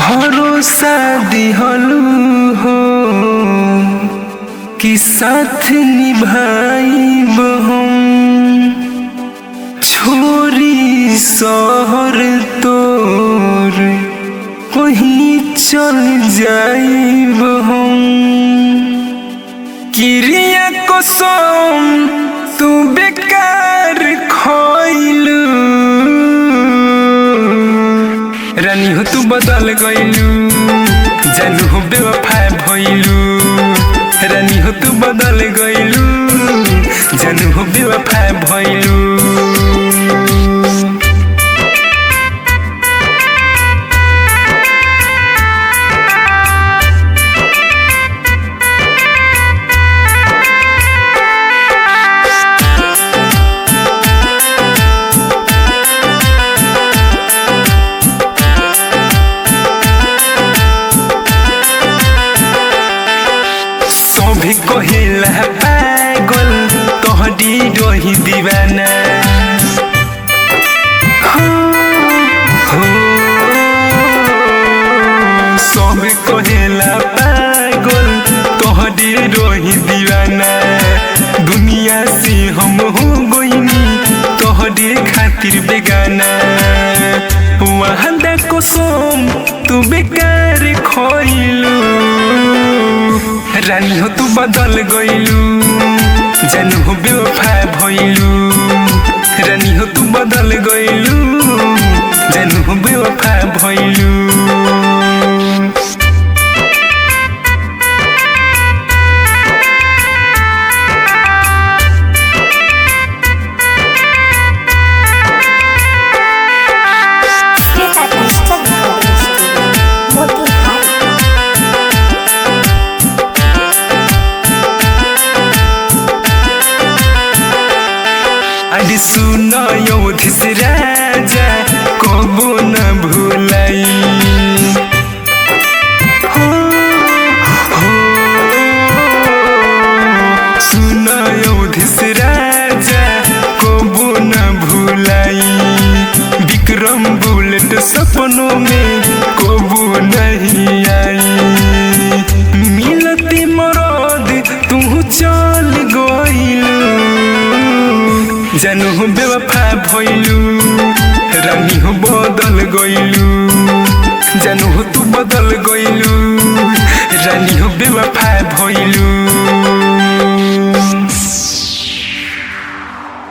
भरोसा दिहलू हो कि साथ निभाइब हम छोरी शहर तोर कहीं चल जाइब हम किरिया कसम तू बेकार खइलू रानी हो तू बदल गइलू जानू हो बेवफा भइलू रानी हो तू बदल गइलू जानू हो बेवफा भइलू सभी कहिला पागल तोहरी रही दीवाना हो, हो। सभी कहिला पागल तोहरी रही दीवाना दुनिया से हम हो गईनी तोहरे खातिर बेगाना वहाँ देखो सोम तू बेकार खोइलू रानी हो तू बदल गइलू जानू हो बेवफा भइलू रानी हो तू बदल गइलू जानू हो बेवफा भइलू Świetna Krzysztof Małych Młody Harry. अरे सुन योधिस राजा कबो न भूलाई हो, हो। सुन योधिस राजा कबो न भूलाई विक्रम बुलेट सपनों में कबो नहीं आई मिलती मरद तू चल गइलू जानू हो बेवफा भइलू रानी हो बदल गइलू जानू हो तू बदल गइलू रानी हो बेवफा भइलू